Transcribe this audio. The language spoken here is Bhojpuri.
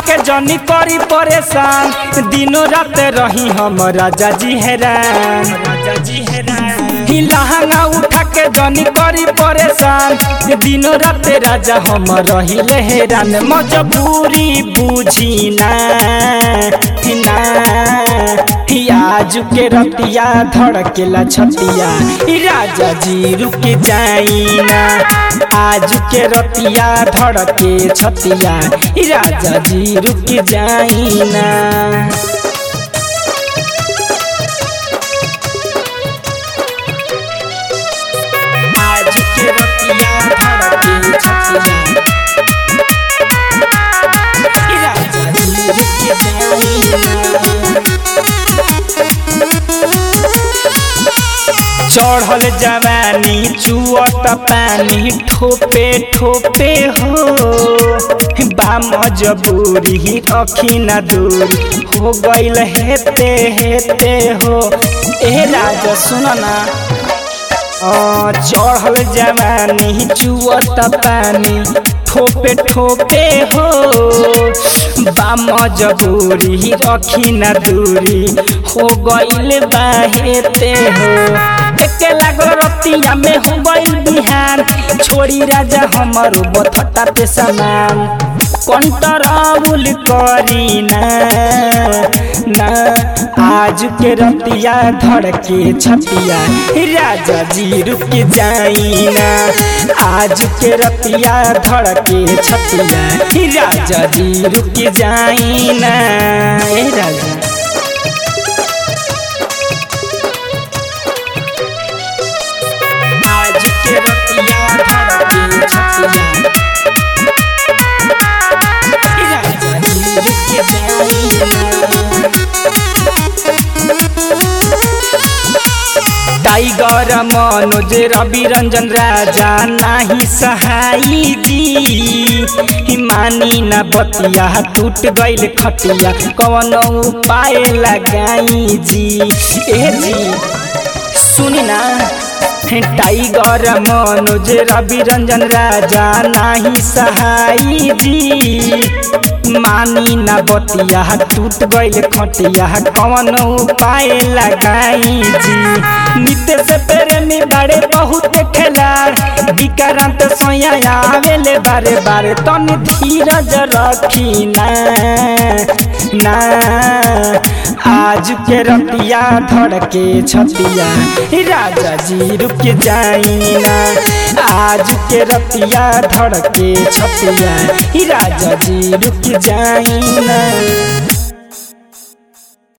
के जनी करी परेशान दिनों रात रही हम राजा जी हैरान राजा जी हैरान ही लहंगा उठा के जनी करी परेशान दिनों रात राजा हम रही हैरान मजबूरी बुझी ना ही ना ही आज के रतिया धड़केला छतिया ई राजा जी रुक जाई ना आज के रतिया धड़के छतिया ई राजा जी रुक जाई ना आज के रतिया धड़के छतिया ई राजा जी रुक जाई ना चढ़ल जवानी चुअत पानी ठोपे ठोपे हो बा मजबूरी रखी न दूरी हो गईल हेते हेते हो ए राजा सुन ना अ, चढ़ल जवानी चुअत पानी ठोपे ठोपे हो बा मजबूरी रखी न दूरी हो गईल बाहेते हो एके लागल रतिया में हो गईल बिहान छोड़ी राजा हमर बथटा पे समान कंट्रोल करी ना ना आज के रतिया धड़के छतिया राजा जी रुक जाई ना आज के रतिया धड़के छतिया राजा जी रुक जाई ना ए राजा आज के रतिया धड़के छतिया राजा जी रुक जाई ना टाइगर मनोज रवि रंजन राजा नाही सहाई दी मानी न बतिया टूट गईल खटिया कौन उपाय लगाई जी ए जी सुनी ना टाइगर मनोज रवि रंजन राजा नाही सहाई जी मानी न बतिया टूट गईल खटिया कौन उपाय लगाई जी नित्य से प्रेमी बारे बहुत खेलार विक्रांत सोया आवेले बारे बारे तन धीरज रखी ना ना आज के रतिया धड़के छतिया राजा जी रुक जाई ना आज के रतिया धड़के छतिया राजा जी रुक जाई ना